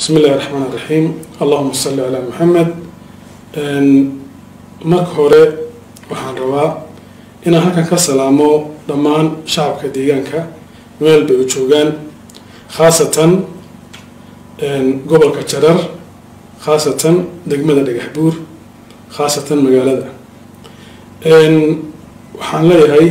bismi illahi raxmaan iraxiim allahuma salli calaa maxamed marka hore waxaan rabaa inaan halkan ka salaamo dhammaan shacabka deegaanka meel bay u joogaan khaasatan gobolka jarar khaasatan degmada dhagax buur khaasatan magaalada waxaan leeyahay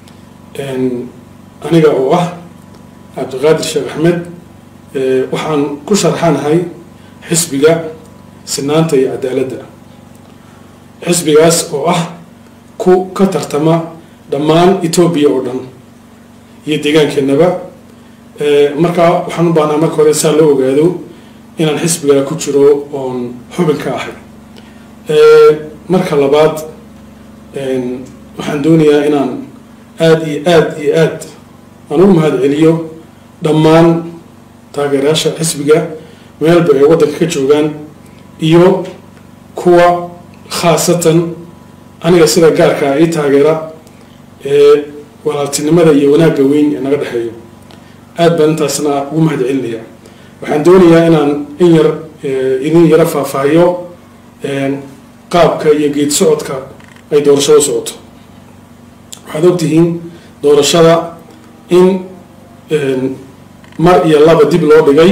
aniga oo ah cabdiqaadir sheekh axmed waxaan ku sharxanahay xisbiga sinaanta iyo cadaaladda xisbigaas oo ah ku ka tartama dhammaan etoobiya oo dhan iyo deegaankeenaba markaa waxaan u baahnaa marka hore saa loo ogaado inaan xisbiga ku jiro oon xubin ka ahay marka labaad waxaan doonayaa inaan aada iyo aada iyo aad aan ugu mahad celiyo dhammaan taageerayaasha xisbiga meelba ay waddanka ka joogaan iyo kuwa khaasatan aniga sida gaarkaa ii taageera ee walaaltinimada iyo wanaagga weyn ee naga dhexeeyo aad baan intaasna ugu mahad celinaya waxaan doonayaa inaan in yar idin yaro faahfaahiyo qaabka iyo geed socodka ay doorashada socoto waxaad ogtihiin doorashada in mar iyo laba dib loo dhigay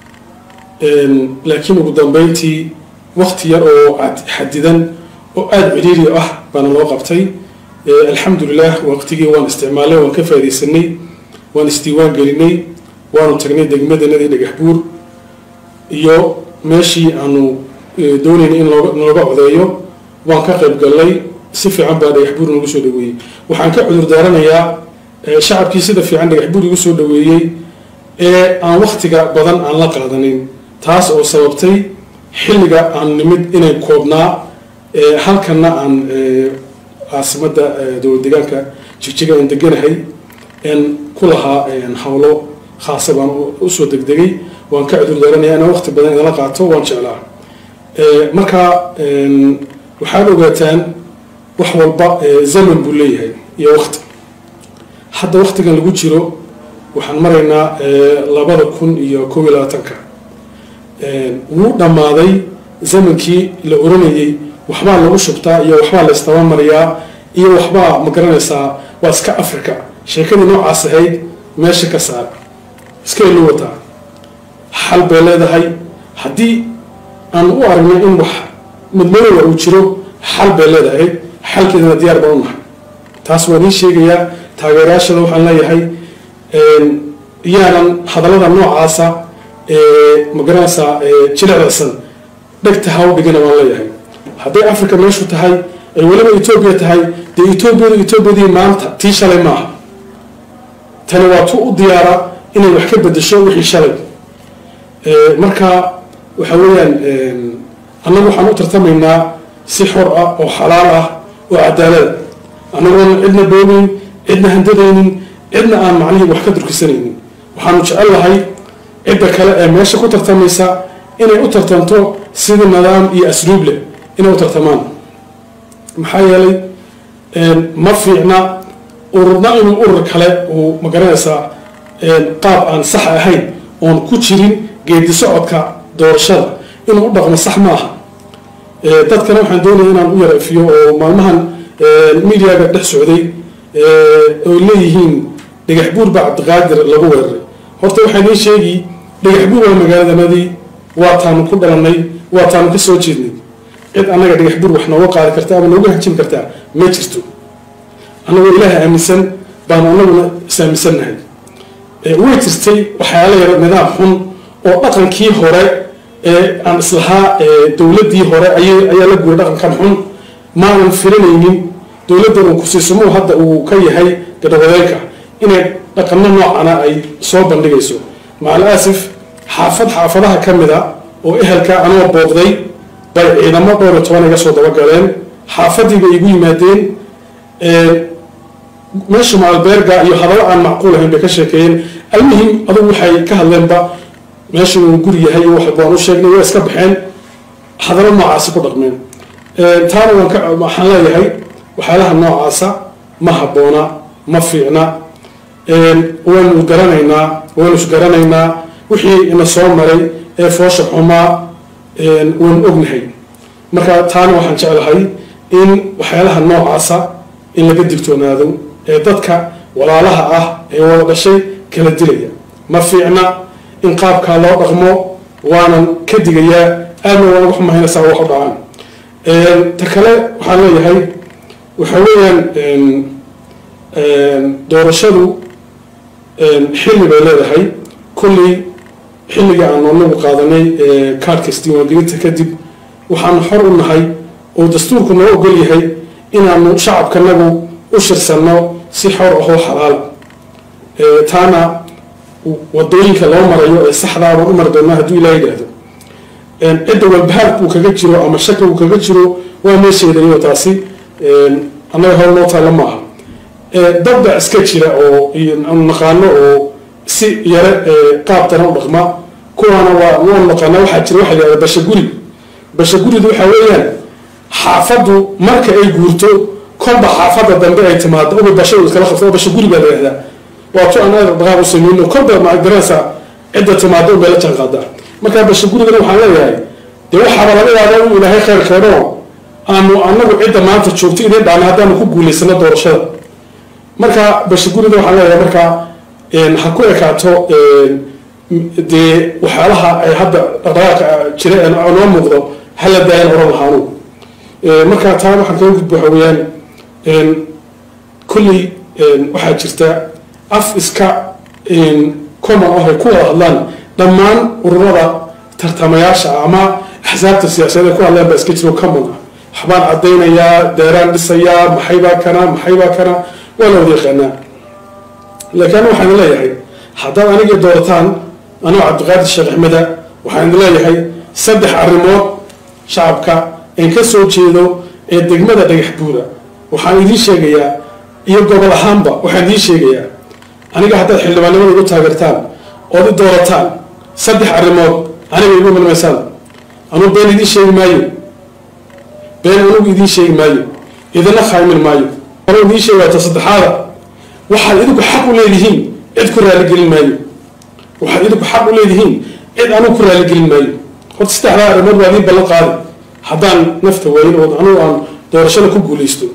laakiin ugu dambeyntii wakti yar oo xadidan oo aada ciriiri ah baana loo qabtay alxamdulilah waqtigii waan isticmaalnay waan ka faa'idaysanay waan isdiiwaan gelinay waanu tagnay degmadanadii dhagax buur iyo meeshii aanu doonaynay in nalooga codeeyo waan ka qayb gallay si fiican baa dhagax buur nagu soo dhaweeyey waxaan ka cudur daaranayaa shacabkii sida fiican dhagax buur igu soo dhaweeyey ee aan waktiga badan aan la qaadanin taas oo sababtay xilliga aan nimid inay koobnaa halkana aan caasimadda dowlad deegaanka jigjiga aan deganahay n ku lahaa howlo khaasa baan usoo degdegay waan ka cudur daaranaya inaan wakti badan idala qaato waan jeclaa marka waxaad ogaataan wax walba zaman buu leeyahay iyo wakti hadda waktigan lagu jiro waxaan maraynaa labada kun iyo koob iyo labaatanka wuu dhammaaday zamankii la oranayay waxbaa lagu shubtaa iyo waxbaa la istabamariyaa iyo waxbaa ma garanaysaa waa iska africa sheekadii noocaas ahayd meesha ka saar iska elu wataa xal bay leedahay haddii aan u aragno in wax madmadooda uu jiro xal bay leedahay xalkeedana diyaar baan u nahay taas waan ii sheegayaa taageerayaashada waxaan leeyahay yaanan hadallada noocaasa ma garanaysaa jilicdasan dhegta ha u dhigana baan leeyahay hadday africa meeshu tahay ay weliba etoobiya tahay dee etoobiyadu etoobiyadii maanta tii shalay maaha tani waa tu u diyaara inay wax ka bedesho wixii shalay marka waxa weeyaan annagu waxaan u tartamaynaa si xor ah oo xalaal ah oo cadaalada annagoona cidna boogeyn cidna handadaynin cidna aan macnihii wax ka durkisanaynin waxaanu jecel lahay cidda kale ee meesha ku tartamaysa inay u tartanto sida nidaam iyo asluub leh inay u tartamaan maxaa yeelay ma fiicna ururna inuu urur kale uu magaranaysaa qaab aan sax ahayn oon ku jirin geedi socodka doorashada inuu u dhaqmo sax maaha dadkana waxaan doonaya inaan u yara ifiyo oo maalmahan mediaga dhex socday oy leeyihiin dhagax buur baa cabdiqaadir lagu weeraray horta waxaa nii sheegi dhagax buur waa magaaladanadii waa taanu ku dhalanay waa taanu ka soo jeednay cid annaga dhagax buur wax nooga qaadi karta ama nooga hajin kartaa ma jirto annagoo ilaaha aaminsan baanu annaguna is-aaminsannahay way jirtay waxyaala yara nidaam xun oo dhaqankii hore ee aan islahaa dowladdii hore ayaa la guuray dhaqankan xun maanan filanaynin dowladdan uu kusiisumuhu hadda uu ka yahay gadhawadeenka inay dhaqano noocana ay soo bandhigayso macal aasif xaafad xaafadaha ka mid a oo ehelka anoo booqday bay ciidamo dhowr iyo toban iga soo dabagaleen xaafadii bay igu yimaadeen meesha maalbeerga iyo hadallo aan macquul ahayn bay ka sheekeeyeen almuhim adugu waxay ka hadleenba meesha uu guri yahay iyo wax baan u sheegnay waa iska baxeen hadallo noocaasi ku dhaqmeen taana waan ka waxaan leeyahay waxyaalaha noocaasa ma habboona ma fiicna waynu garanaynaa waynu isgaranaynaa wixii ina soo maray ee foosha xumaa waan ognahay marka taana waxaan jeclahay in waxyaalaha noocaasa in laga digtoonaado ee dadka walaalaha ah ee wada dhashay kala dilaya ma fiicna in qaabkaa loo dhaqmo waanan ka digayaa aadna waan uga xumahaynaysaa wax u dhacaan ta kale waxaan leeyahay waxa weeyaan doorashadu xilli bay leedahay kullii xilliga aan anagu qaadanay kaarhkas diiwaangelinta kadib waxaanu xor u nahay oo dastuurku noo ogol yahay inaanu shacabkanagu u shirsanno si xor ahoo xalaala taana wadooyinka loo marayo ee saxdaa baan u mari doonaa hadduu ilaa yidhaahdo cidda walbahaar uu kaga jiro ama shaki uu kaga jiro waa meesheedaniyo taasi annaga hor noo taalla maaha dabda iska jira oo aanu naqaano oo si yare qaabtana u dhaqma kuwaana waa waanu naqaana waxaa jira waxa la yihahda bashaguri bashaguridu waxa weeyaan xaafaddu marka ay guurto kolba xaafadda dambe ay timaado uba bashadu iskala qabto oo bashaguri baa la yihahdaa waa tu aan aada dhaqaaq u sameyno kolba magaranaysa cidda timaado unbay la jaan qaadaa markaa bashagurigana waxaan leeyahay dee waxaaba laga yaabaa inuu ilaahay khayr keeno aanu anagu cidda maanta joogto idin dhaana haddaanu ku guulaysano doorashada marka bashagurida waxaan leeyahay markaa ha ku ekaato dee waxyaalaha ay hadda dhaqdhaqaaqa jira ee noo muuqdo hala daayan oran lahaanu marka taa waxaan kaga gudba waxa weeyaan kulley waxaa jirta af iska common ah ay ku wada hadlaan dhammaan ururada tartamayaasha ama axsaabta siyaasadeed ay ku hadlaan baa iska jiro common ah waxbaan caddaynayaa deeraan dhisayaa maxaybaa kana maxaybaa kana waa la wada yaqaanaa laakiin waxaan leeyahay haddaad anigii doorataan anoo cabdiqaadir sheekh axmeda waxaan idin leeyahay saddex arrimood shacabka een ka soo jeedo ee degmada dhagax buura waxaan idiin sheegayaa iyo gobol ahaanba waxaan idiin sheegayaa aniga haddaad xildhibaanimada igu taageertaan ood i doorataan saddex arrimood aniga igu milmaysaan anuu been idiin sheegi maayo been anugu idiin sheegi maayo idina khaymin maayo anuu idiin sheegaata saddexaada waxaad idinku xaq u leedihiin cid ku raaligelin maayo waxaad idinku xaq u leedihiin cid anugu ku raaligelin maayo horta saddexdaa arrimood waa idiin ballan qaadi haddaan nafta waayin oo anugu aan doorashada ku guulaysto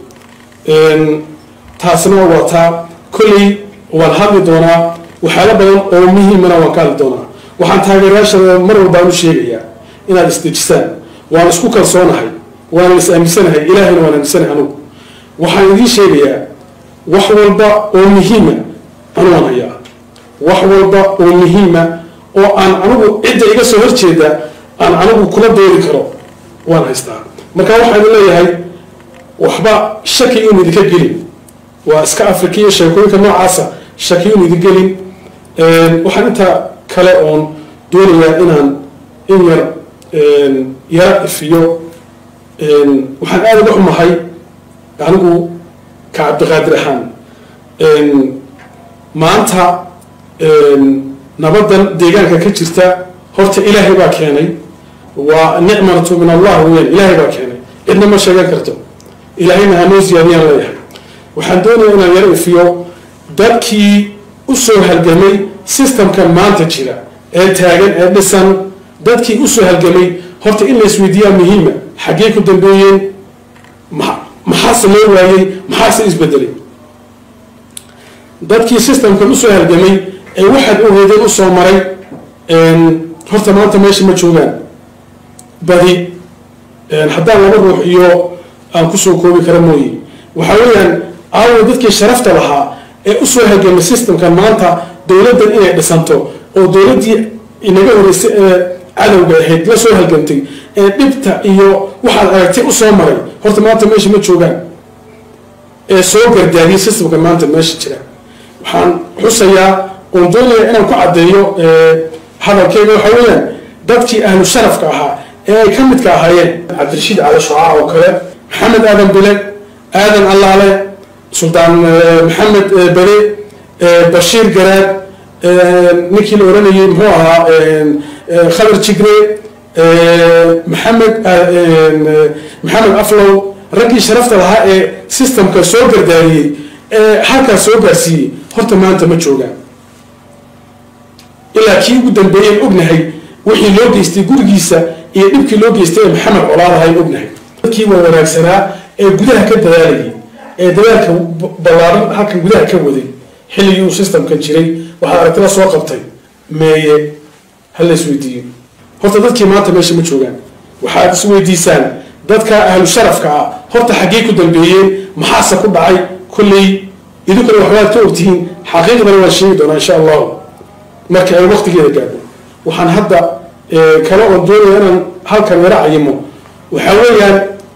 taasna waa taa kolley waan hadli doonaa waxyaalo badan oo muhiimana waan ka hadli doonaa waxaan taageerayaashada mar walbaan u sheegayaa inaad isdejisaan waan isku kalsoonahay waanan is aaminsanahay ilaahayna waan aaminsanahay anugu waxaan idiin sheegayaa wax walba oo muhiima anu waan hayaa wax walba oo muhiima oo aan anigu cidda iga soo horjeeda aan anigu kula doodi karo waan haystaa marka waxaan leeyahay waxba shaki un idinka gelin waa iska afrikiya sheekooyinka noocaasa shaki un idin gelin waxaan intaa kale oon doonayaa inaan in yar yara ifiyo waxaan aada uga xumahay anigu ka cabdiqaadir ahaan maanta nabadan deegaanka ka jirta horta ilaahay baa keenay waa nicmatu min allah weyan ilaahay baa keenay cidna ma sheegan karto ilaahayna hanoo siyaadiyaan leeyahay waxaan doonayaa inaan yaro ifiyo dadkii usoo halgamay systemkan maanta jira ee taagan ee dhisan dadkii usoo halgamay horta in la isweydiiyaa muhiima xaggee ku dambeeyeen maxaase loo waayey maxaase isbedelay dadkii systemkan usoo halgamay ee waxaad ogeedeen usoo maray horta maanta meesha ma joogaan badi haddaan laba ruux iyo aan kusoo koobi kara mooye waxa weeyaan aawo dadkii sharafta lahaa ee usoo halgamay systemkan maanta dowladdan inay dhisanto oo dowladdii inaga horeysay ee cadowga ahayd la soo halgamtay ee dhibta iyo waxaad aragtay usoo maray horta maanta meesha ma joogaan ee soo gardaadiyay systemkan maanta meesha jira waxaan xusayaa oon doonaya inaan ku caddeeyo hadalkeyga waxa weeyaan dadkii ahlu sharafka ahaa ee ay ka midka ahaayeen cabdirashiid cali shucaa oo kale maxamed aadan bile aadan allaale suldaan maxamed bere bashiir garaad ninkii la oranayay muxuu ahaa khabar jigre maxamed maxamed aflow raggii sharafta lahaa ee systemka soo gardaariyey ee halkaas soo gaarsiiyey horta maanta ma joogaan ilaa kii ugu dambeeyeen ognahay wixii loo geystay gurigiisa iyo dhibkii loo geystay ee maxamed colaadahay ognahay dadkii waa wanaagsanaa ee gudaha ka dadaalayay ee dadaalka ballaaran halkan gudaha ka waday xilligii uu systemkan jiray waxaad aragtila soo qabtay meeye ha la isweydiiyo horta dadkii maanta meesha ma joogaan waxaad isweydiisaan dadka ahlu sharafka ah horta xaggee ku dambeeyeen maxaase ku dhacay kolley idinkuna waxbaad ka ogtihiin xaqiiqdana waan sheegi doonaa insha allahu marka ay waqtigeeda gaadho waxaan hadda kale oon doonaya inaan halkan yaro cayimo waxaa weeyaan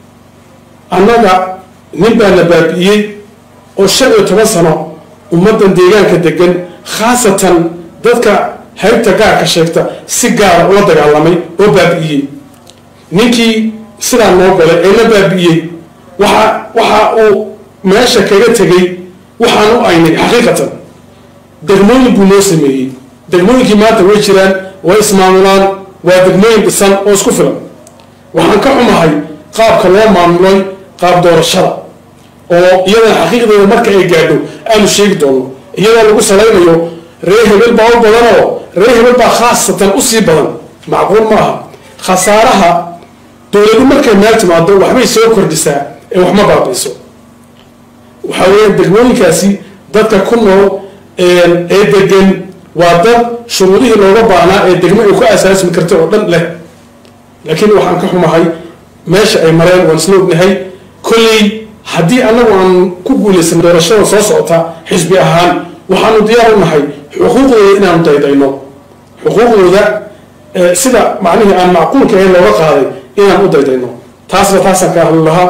annaga nin baa la baabi'iyey oo shan iyo toban sano ummaddan deegaanka degan khaasatan dadka haybta gaarka sheegta si gaara ula dagaalamay oo baabi'iyey ninkii sidaa noo galay ee la baabi'iyey waxa waxa uu meesha kaga tegay waxaan u aynay xaqiiqatan degmooyin buu noo sameeyey degmooyinkii maanta way jiraan way ismaamulaan waa degmooyin dhisan oo isku filan waxaan ka xumahay qaabka loo maamulay qaab doorashada oo iyadana xaqiiqdeeda marka ay gaadho aanu sheegi doono iyadoo lagu salaynayo ree hebel baa u badan oo ree hebel baa khaasatan usii badan macquul ma aha khasaaraha dowladu markay meel timaado waxbay soo kordhisaa ee wax ma baabiiso waxaa weeya degmooyinkaasi dadka ku nool ee degan waa dad shuruudihii looga baahnaa ee degmo ay ku asaasmi karta oo dhan leh laakiin waxaan ka xumahay meesha ay mareen waan isla ognahay kolley haddii annagu aan ku guulaysan doorashada soo socota xisbi ahaan waxaanu diyaar u nahay xuquuqdooda inaanu daydayno xuquuqdooda sida macnihii aan macquulka ahayn looga qaaday inaan u daydayno taasna taasaan ka ahli lahaa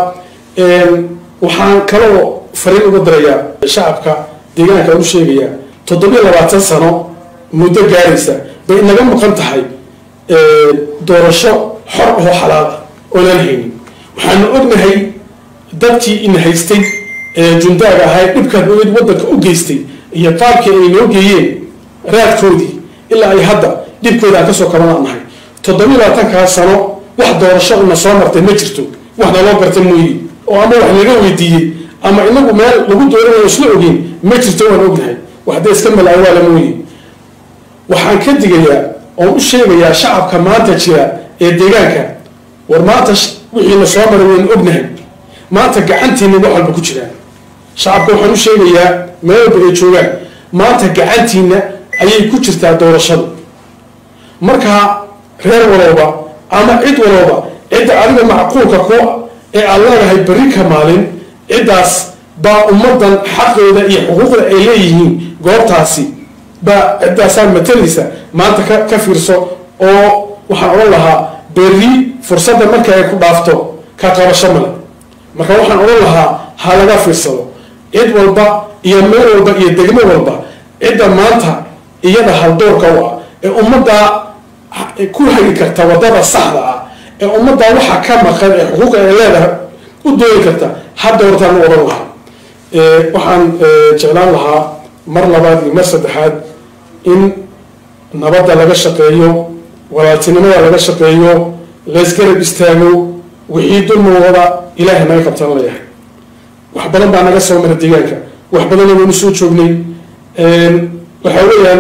waxaan kaloo fariin uga dirayaa shacabka deegaanka aan u sheegayaa toddobiyo labaatan sano muddo gaaraysa bay inaga maqan tahay doorasho xor ahoo xalaal ah oonaan haynin waxaanu ognahay dadkii ina haystay ee jundaaga ahay dhibkaan ogeyd waddanka u geystay iyo qaabkii ay noo geeyeen raadkoodii ilaa ay hadda dhibkooda aan kasoo kabanaan nahay toddobiyo labaatankaa sano wax doorasho una soo martay ma jirto wax naloo garta mooye oo ama wax laga weydiiyey ama inagu meel lagu dooranayo isla ogeyn ma jirto waan ognahay wax dee iska malaawaala mooye waxaan ka digayaa oon u sheegayaa shacabka maanta jira ee deegaanka war maanta wixiina soo maray waynu ognahay maanta gacantiina wax walba ku jiraan shacabka waxaan u sheegayaa meel walba ay joogaan maanta gacantiina ayay ku jirtaa doorashadu markaa reer walooba ama cid walooba cidda adiga macquulka ku ee aad leedahay berri ka maalin ciddaas baa ummaddan xaqooda iyo xuquuqda ay leeyihiin goobtaasi baa ciddaasaa matalaysa maanta ka ka fiirso oo waxaan odhan lahaa berri fursadda marka ay ku dhaafto ka qabasho male marka waxaan odhan lahaa ha laga fiirsado cid walba iyo meel walba iyo degmo walba cidda maanta iyada haldoorka u ah ee ummaddaa ku hagi karta waddada saxda ah ee ummaddaa waxa ka maqan ee xuquuqa ay leedahay u dooni karta hadda hortaan u odhan lahaa waxaan jeclaan lahaa mar labaad iyo mar saddexaad in nabadda laga shaqeeyo walaaltinimada laga shaqeeyo laysgarab istaago wixii dulmawada ilaahay naga qabtaan leeyahay wax badan baa naga soo mara deegaanka wax badanna waynu soo joognay waxaa weeyaan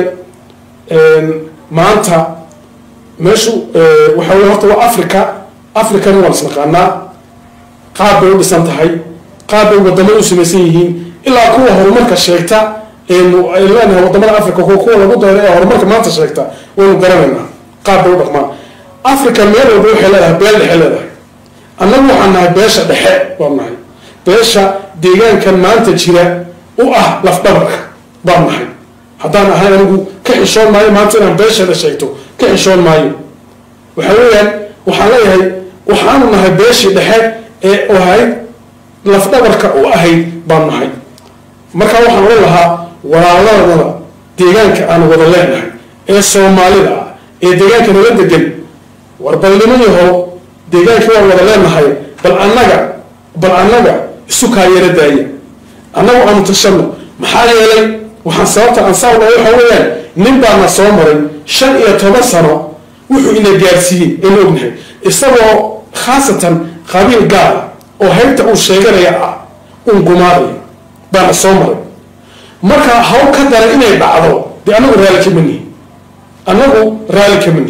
maanta meeshu waxaa wey horta waa africa africana waan isnaqaanaa qaab bay u dhisan tahay qaab bay wadamada u samaysan yihiin ilaa kuwa horumarka sheegta ay leenahay wadamada africa kuwa lagu dayro ee horumarka maanta sheegta waynu garanaynaa qaab bay u dhaqmaan africa meel walba waxay leedahay beel dhexe leedahay annagu waxaan nahay beesha dhexe waan nahay beesha deegaankan maanta jira u ah lafdhabarka baan nahay haddaan ahay anigu ka xishoon maayo maanta inaan beesheeda sheegto ka xishoon maayo waxa weeyaan waxaan leeyahay waxaanu nahay beeshii dhexe ee ahayd lafdhabarka u ahayd baan nahay markaa waxaan odhan lahaa walaaladada deegaanka aan wada leenahay ee soomaalida ah ee deegaanka nala degan war balnimo yahow deegaankii waan wada leenahay bal annaga bal annaga isu kaayara daaya annagu aanu tashano maxaa yeelay waxaan sababta aan saawna waxa weeyaan nin baana soo maray shan iyo toban sano wuxuu ina gaarsiiyey aynu ognahay isagoo khaasatan qabiil gaar ah oo haybta uu sheeganaya ah uun gumaadaya baana soo maray marka haw ka dara inay dhacdo dee annagu raalli kama nihin annagu raalli kama nihin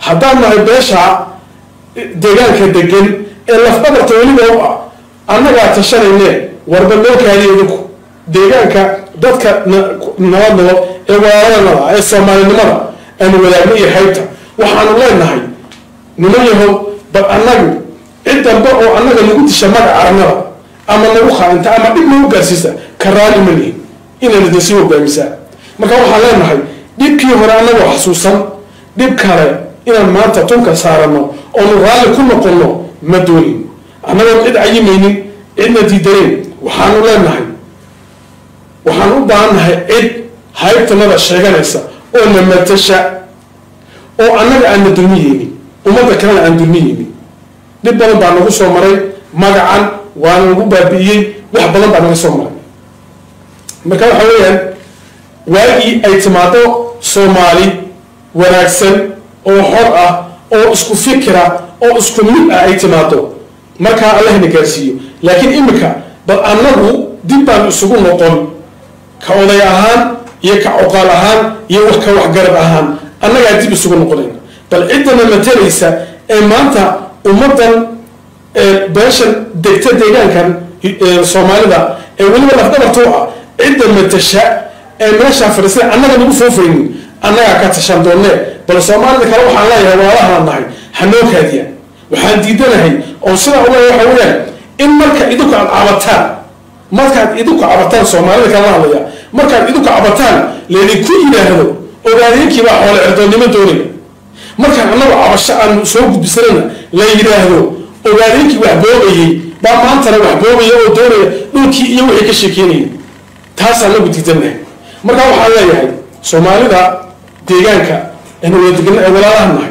haddaan nahay beesha deegaanka degan ee lafdhabarta weliba u ah annagaa tashanayne warba loo kaadiyo idinku deegaanka dadka nabad nabo ee walaalanada ee soomaalinimada aanu wadaagno iyo haybta waxaanu leenahay niman yahow bal annagu cid dambe oo annaga nagu disha magaca arnada ama nagu khaainta ama dhib nagu gaarsiisa ka raali ma lihin inayna idin sii hogaamisaa marka waxaan leenahay dhibkii hore annagoo xasuusan dhib kale inaan maanta tunka saarano oonu raalli ku noqonno ma doonin annagoon cid cayimaynin cidna diidaneen waxaanu leenahay waxaan u baahannahay cid haybtanada sheeganaysa oo na matasha oo annaga aan na dulmiyeynin ummadda kalena aan dulmiyeynin dhib badan baa nagu soo maray magacan waana nagu baabi'iyey wax badan baa naga soo maray marka waxa weeyaan waagii ay timaado soomaali wanaagsan oo xor ah oo isku fikira oo isku mid ah ay timaado markaa allahna gaarsiiyo laakiin imika bal annagu dib baan isugu noqon ka oday ahaan iyo ka coqaal ahaan iyo ka waxgarab ahaan annagaa dib isugu noqonayna bal ciddana matalaysa ee maanta ummaddan beeshan degta deegaankan soomaalida ee weliba lafdhabarta u ah cidda matasha ee meeshaa fadhiisana annaga nagu foofaynin annagaa ka tashan doonee bal soomaalida kale waxaan leeyahay waalahaan nahay hanoo kaadiyaan waxaan diidanahay oo sidaa uga waxa weeyaan in marka idinku aad cabataan markaad idinku cabataan soomaalida kala hadlaya markaad idinku cabataan laydinku yidhaahdo ogaadeenkii baa xoole erdoonnimo doonaya markaan annagu cabasho aan soo gudbisanayna la yidhaahdo ogaadeenkii wax boobayey baa maantana wax boobaya oo doonaya dhulkii iyo wixii ka sheekeynaya taasaan nagu diidanahay marka waxaan leeyahay soomaalida deegaanka aynu wada degana ee walaalaha nahay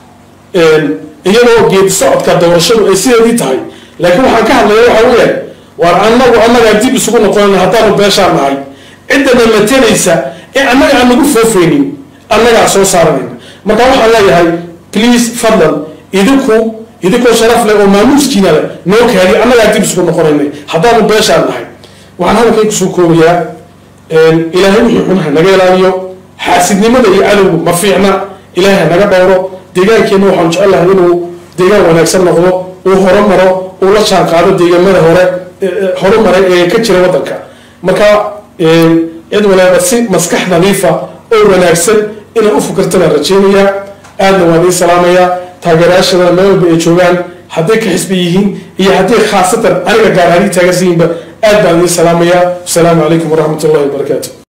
iyadoo geedi socodka doorashadu ay sideedii tahay laakiin waxaan ka hadlaya waxa weeyaan waar annagu annagaa dib isugu noqonayna haddaanu beeshaan nahay ciddana matalaysa ee annaga aan nagu foofaynin annagaa soo saaranayna marka waxaan leeyahay please fadlan idinku idinkoo sharaf leh oo maamuuskiina leh noo kaadi annagaa dib isugu noqonaynay haddaanu beeshaan nahay waxaan hadalkay kusoo koobayaa ilaahay wixii xun ha naga ilaaliyo xaasidnimada iyo cadowgu ma fiicna ilaahay ha naga dhowro deegaankeenna waxaanu jecelahay inuu deegaan wanaagsan noqdo uu horumaro uu la jaan qaado deegaamada hore horumaray ee ka jira waddanka marka cid walaaba si maskax nadiifa oo wanaagsan inay u fikirtana rajeynayaa aadna waan ii salaamayaa taageerayaashadana meel walba ay joogaan hadday ka xisbi yihiin iyo hadday khaasatan aniga gaar ahaan ii taageersan yihiinba aad baan ii salaamayaa wasalaamu calaykum waraxmat ullahi wabarakaatu